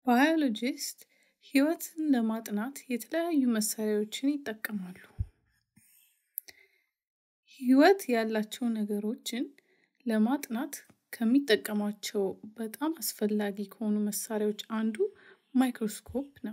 ባዮሎጂስት ህይወትን ለማጥናት የተለያዩ መሳሪያዎችን ይጠቀማሉ። ህይወት ያላቸው ነገሮችን ለማጥናት ከሚጠቀሟቸው በጣም አስፈላጊ ከሆኑ መሳሪያዎች አንዱ ማይክሮስኮፕ ነው።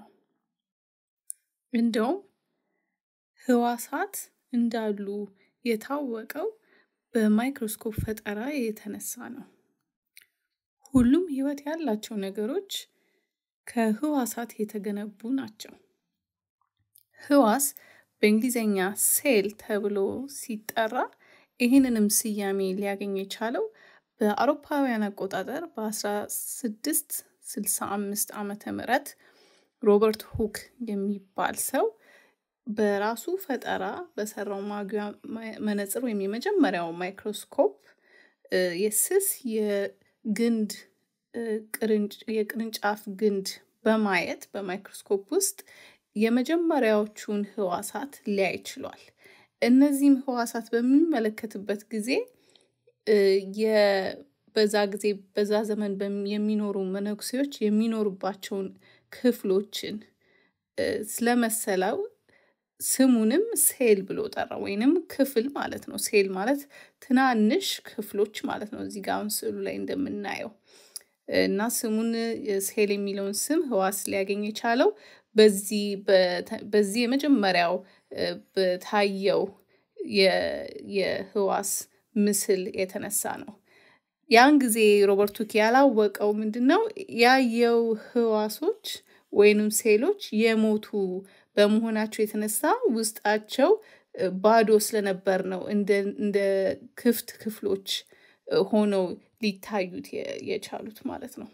እንደውም ህዋሳት እንዳሉ የታወቀው በማይክሮስኮፕ ፈጠራ የተነሳ ነው። ሁሉም ህይወት ያላቸው ነገሮች ከህዋሳት የተገነቡ ናቸው። ህዋስ በእንግሊዘኛ ሴል ተብሎ ሲጠራ ይህንንም ስያሜ ሊያገኝ የቻለው በአውሮፓውያን አቆጣጠር በአስራ ስድስት ስልሳ አምስት ዓመተ ምህረት ሮበርት ሁክ የሚባል ሰው በራሱ ፈጠራ በሰራው ማጉያ መነጽር ወይም የመጀመሪያው ማይክሮስኮፕ የስስ የግንድ የቅርንጫፍ ግንድ በማየት በማይክሮስኮፕ ውስጥ የመጀመሪያዎቹን ህዋሳት ሊያይ ችሏል። እነዚህም ህዋሳት በሚመለከትበት ጊዜ በዛ ጊዜ በዛ ዘመን የሚኖሩ መነኩሴዎች የሚኖሩባቸውን ክፍሎችን ስለመሰለው ስሙንም ሴል ብሎ ጠራ ወይንም ክፍል ማለት ነው። ሴል ማለት ትናንሽ ክፍሎች ማለት ነው። እዚህ ጋር አሁን ስዕሉ ላይ እንደምናየው እና ስሙን ሴል የሚለውን ስም ህዋስ ሊያገኝ የቻለው በዚህ በዚህ የመጀመሪያው በታየው የህዋስ ምስል የተነሳ ነው። ያን ጊዜ ሮበርት ሁክ ያላወቀው ምንድነው? ያየው ህዋሶች ወይንም ሴሎች የሞቱ በመሆናቸው የተነሳ ውስጣቸው ባዶ ስለነበር ነው እንደ ክፍት ክፍሎች ሆነው ሊታዩት የቻሉት ማለት ነው።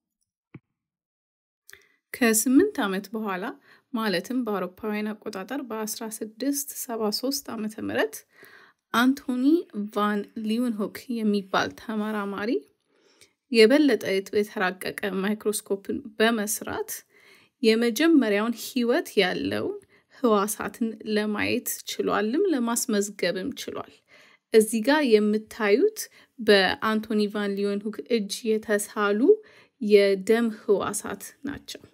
ከስምንት ዓመት በኋላ ማለትም በአውሮፓውያን አቆጣጠር በአስራ ስድስት ሰባ ሶስት ዓመተ ምህረት አንቶኒ ቫን ሊውንሆክ የሚባል ተመራማሪ የበለጠ የተራቀቀ ማይክሮስኮፕን በመስራት የመጀመሪያውን ህይወት ያለውን ህዋሳትን ለማየት ችሏልም ለማስመዝገብም ችሏል። እዚህ ጋር የምታዩት በአንቶኒ ቫን ሊዮንሁክ እጅ የተሳሉ የደም ህዋሳት ናቸው።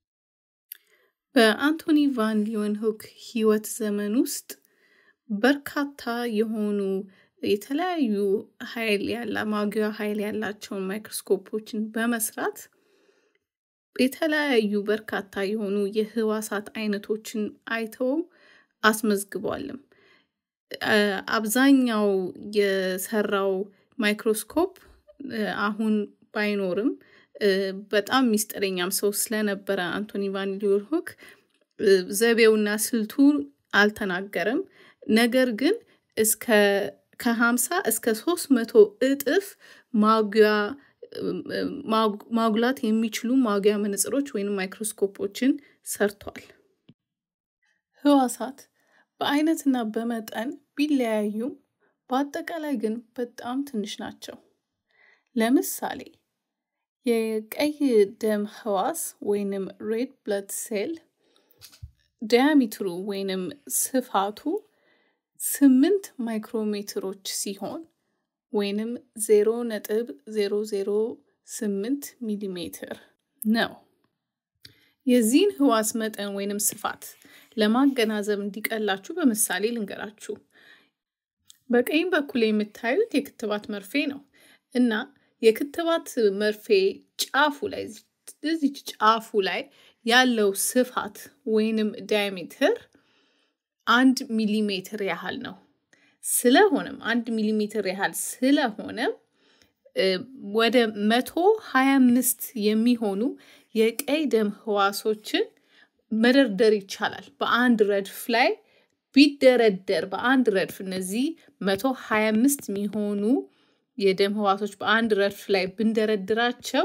በአንቶኒ ቫን ሊዮንሁክ ህይወት ዘመን ውስጥ በርካታ የሆኑ የተለያዩ ኃይል ያላ ማጉያ ኃይል ያላቸውን ማይክሮስኮፖችን በመስራት የተለያዩ በርካታ የሆኑ የህዋሳት አይነቶችን አይተው አስመዝግቧልም። አብዛኛው የሰራው ማይክሮስኮፕ አሁን ባይኖርም በጣም ሚስጥረኛም ሰው ስለነበረ አንቶኒ ቫን ሊዮንሁክ ዘቤውና ስልቱ አልተናገረም። ነገር ግን እስከ ከሀምሳ እስከ ሶስት መቶ እጥፍ ማጉያ ማጉላት የሚችሉ ማጉያ መነጽሮች ወይም ማይክሮስኮፖችን ሰርቷል። ህዋሳት በአይነትና በመጠን ቢለያዩም በአጠቃላይ ግን በጣም ትንሽ ናቸው። ለምሳሌ የቀይ ደም ህዋስ ወይንም ሬድ ብለድ ሴል ዲያሜትሩ ወይንም ስፋቱ ስምንት ማይክሮሜትሮች ሲሆን ወይንም ዜሮ ነጥብ ዜሮ ዜሮ ስምንት ሚሊሜትር ነው። የዚህን ህዋስ መጠን ወይንም ስፋት ለማገናዘብ እንዲቀላችሁ በምሳሌ ልንገራችሁ። በቀኝ በኩል የምታዩት የክትባት መርፌ ነው እና የክትባት መርፌ ጫፉ ላይ እዚች ጫፉ ላይ ያለው ስፋት ወይንም ዳያሜትር አንድ ሚሊሜትር ያህል ነው። ስለሆነም አንድ ሚሊሜትር ያህል ስለሆነም ወደ መቶ ሀያ አምስት የሚሆኑ የቀይ ደም ህዋሶችን መደርደር ይቻላል። በአንድ ረድፍ ላይ ቢደረደር በአንድ ረድፍ እነዚህ መቶ ሀያ አምስት የሚሆኑ የደም ህዋሶች በአንድ ረድፍ ላይ ብንደረድራቸው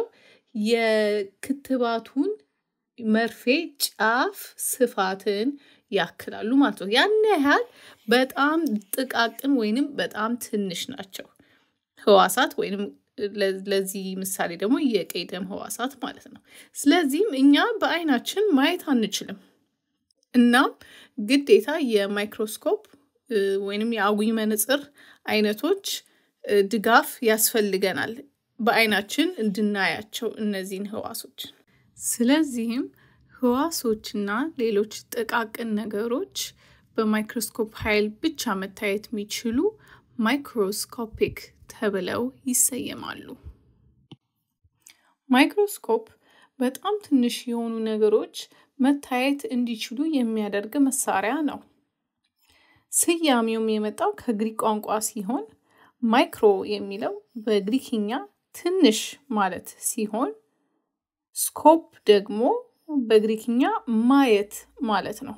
የክትባቱን መርፌ ጫፍ ስፋትን ያክላሉ ማለት ነው። ያን ያህል በጣም ጥቃቅን ወይንም በጣም ትንሽ ናቸው ህዋሳት ወይንም ለዚህ ምሳሌ ደግሞ የቀይ ደም ህዋሳት ማለት ነው። ስለዚህም እኛ በአይናችን ማየት አንችልም። እናም ግዴታ የማይክሮስኮፕ ወይንም የአጉይ መነጽር አይነቶች ድጋፍ ያስፈልገናል በአይናችን እንድናያቸው እነዚህን ህዋሶች። ስለዚህም ህዋሶችና ሌሎች ጥቃቅን ነገሮች በማይክሮስኮፕ ኃይል ብቻ መታየት የሚችሉ ማይክሮስኮፒክ ተብለው ይሰየማሉ። ማይክሮስኮፕ በጣም ትንሽ የሆኑ ነገሮች መታየት እንዲችሉ የሚያደርግ መሳሪያ ነው። ስያሜውም የመጣው ከግሪክ ቋንቋ ሲሆን ማይክሮ የሚለው በግሪክኛ ትንሽ ማለት ሲሆን ስኮፕ ደግሞ በግሪክኛ ማየት ማለት ነው።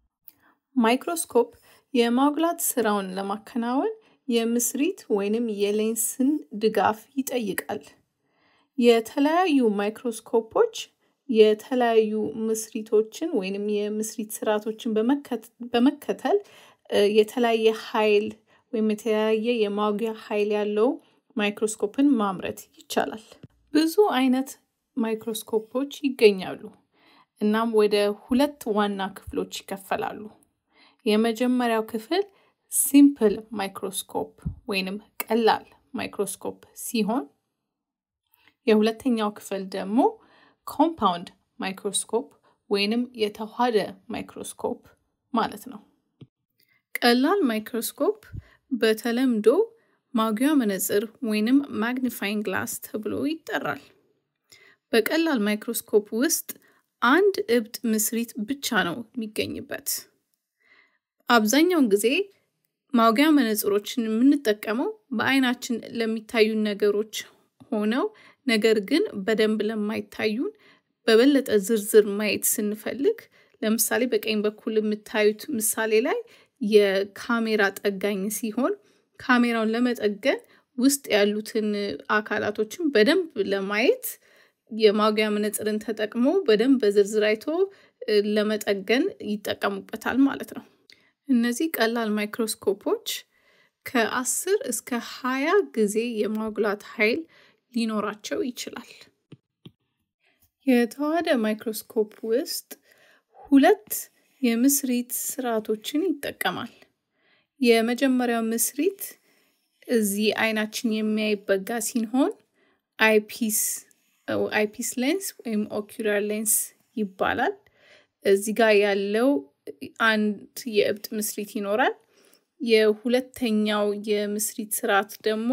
ማይክሮስኮፕ የማጉላት ስራውን ለማከናወን የምስሪት ወይንም የሌንስን ድጋፍ ይጠይቃል። የተለያዩ ማይክሮስኮፖች የተለያዩ ምስሪቶችን ወይንም የምስሪት ስርዓቶችን በመከተል የተለያየ ኃይል ወይም የተለያየ የማጉያ ኃይል ያለው ማይክሮስኮፕን ማምረት ይቻላል። ብዙ አይነት ማይክሮስኮፖች ይገኛሉ። እናም ወደ ሁለት ዋና ክፍሎች ይከፈላሉ። የመጀመሪያው ክፍል ሲምፕል ማይክሮስኮፕ ወይንም ቀላል ማይክሮስኮፕ ሲሆን የሁለተኛው ክፍል ደግሞ ኮምፓውንድ ማይክሮስኮፕ ወይንም የተዋሃደ ማይክሮስኮፕ ማለት ነው። ቀላል ማይክሮስኮፕ በተለምዶ ማጉያ መነጽር ወይንም ማግኒፋይንግ ግላስ ተብሎ ይጠራል። በቀላል ማይክሮስኮፕ ውስጥ አንድ እብጥ ምስሪት ብቻ ነው የሚገኝበት። አብዛኛውን ጊዜ ማጉያ መነጽሮችን የምንጠቀመው በአይናችን ለሚታዩ ነገሮች ሆነው ነገር ግን በደንብ ለማይታዩን በበለጠ ዝርዝር ማየት ስንፈልግ ለምሳሌ በቀኝ በኩል የምታዩት ምሳሌ ላይ የካሜራ ጠጋኝ ሲሆን ካሜራውን ለመጠገን ውስጥ ያሉትን አካላቶችን በደንብ ለማየት የማጉያ መነጽርን ተጠቅሞ በደንብ በዝርዝር አይቶ ለመጠገን ይጠቀሙበታል ማለት ነው። እነዚህ ቀላል ማይክሮስኮፖች ከአስር እስከ ሀያ ጊዜ የማጉላት ኃይል ሊኖራቸው ይችላል። የተዋሃደ ማይክሮስኮፕ ውስጥ ሁለት የምስሪት ስርዓቶችን ይጠቀማል። የመጀመሪያው ምስሪት እዚህ አይናችን የሚያይበት ጋ ሲሆን አይፒስ አይፒስ ሌንስ ወይም ኦኪላር ሌንስ ይባላል። እዚህ ጋር ያለው አንድ የእብጥ ምስሪት ይኖራል። የሁለተኛው የምስሪት ስርዓት ደግሞ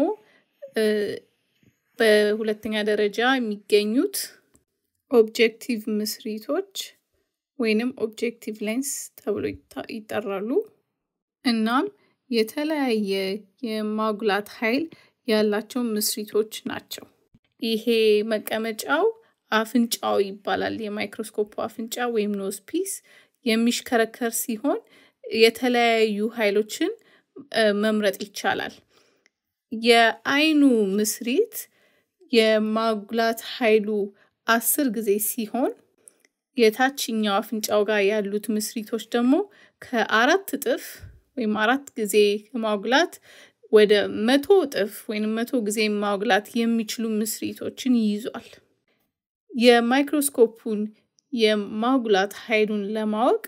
በሁለተኛ ደረጃ የሚገኙት ኦብጀክቲቭ ምስሪቶች ወይንም ኦብጀክቲቭ ሌንስ ተብሎ ይጠራሉ። እናም የተለያየ የማጉላት ኃይል ያላቸው ምስሪቶች ናቸው። ይሄ መቀመጫው አፍንጫው ይባላል። የማይክሮስኮፕ አፍንጫ ወይም ኖዝ ፒስ የሚሽከረከር ሲሆን የተለያዩ ኃይሎችን መምረጥ ይቻላል። የአይኑ ምስሪት የማጉላት ኃይሉ አስር ጊዜ ሲሆን የታችኛው አፍንጫው ጋር ያሉት ምስሪቶች ደግሞ ከአራት እጥፍ ወይም አራት ጊዜ ማጉላት ወደ መቶ እጥፍ ወይም መቶ ጊዜ ማጉላት የሚችሉ ምስሪቶችን ይይዟል። የማይክሮስኮፑን የማጉላት ኃይሉን ለማወቅ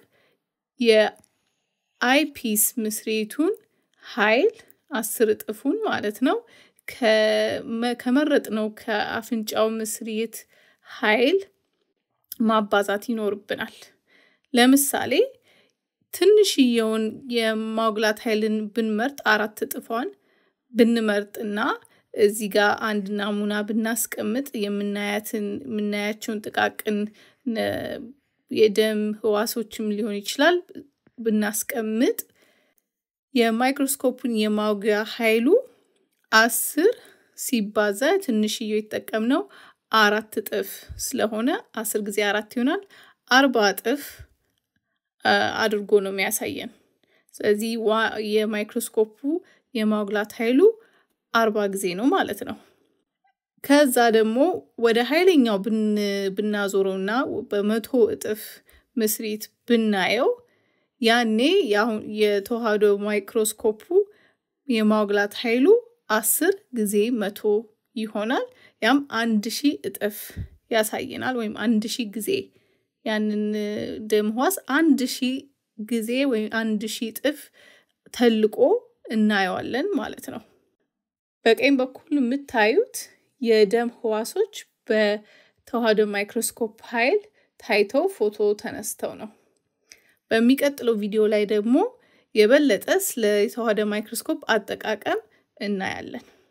የአይፒስ ምስሪቱን ኃይል አስር እጥፉን ማለት ነው ከመረጥነው ከአፍንጫው ምስሪት ኃይል ማባዛት ይኖርብናል። ለምሳሌ ትንሽየውን የማጉላት ኃይልን ብንመርጥ አራት እጥፏን ብንመርጥና እዚህ ጋር አንድ ናሙና ብናስቀምጥ የምናያትን የምናያቸውን ጥቃቅን የደም ህዋሶችም ሊሆን ይችላል ብናስቀምጥ የማይክሮስኮፑን የማጉያ ኃይሉ አስር ሲባዛ ትንሽዬው የተጠቀምነው አራት እጥፍ ስለሆነ አስር ጊዜ አራት ይሆናል። አርባ እጥፍ አድርጎ ነው የሚያሳየን። ስለዚህ የማይክሮስኮፑ የማጉላት ኃይሉ አርባ ጊዜ ነው ማለት ነው። ከዛ ደግሞ ወደ ኃይለኛው ብናዞረውና በመቶ እጥፍ ምስሪት ብናየው ያኔ የተዋህዶ ማይክሮስኮፑ የማጉላት ኃይሉ አስር ጊዜ መቶ ይሆናል። ያም አንድ ሺህ እጥፍ ያሳየናል። ወይም አንድ ሺህ ጊዜ ያንን ደም ህዋስ አንድ ሺህ ጊዜ ወይም አንድ ሺህ እጥፍ ተልቆ እናየዋለን ማለት ነው። በቀኝ በኩል የምታዩት የደም ህዋሶች ተዋህዶ ማይክሮስኮፕ ኃይል ታይተው ፎቶ ተነስተው ነው። በሚቀጥለው ቪዲዮ ላይ ደግሞ የበለጠ ስለ የተዋህዶ ማይክሮስኮፕ አጠቃቀም እናያለን።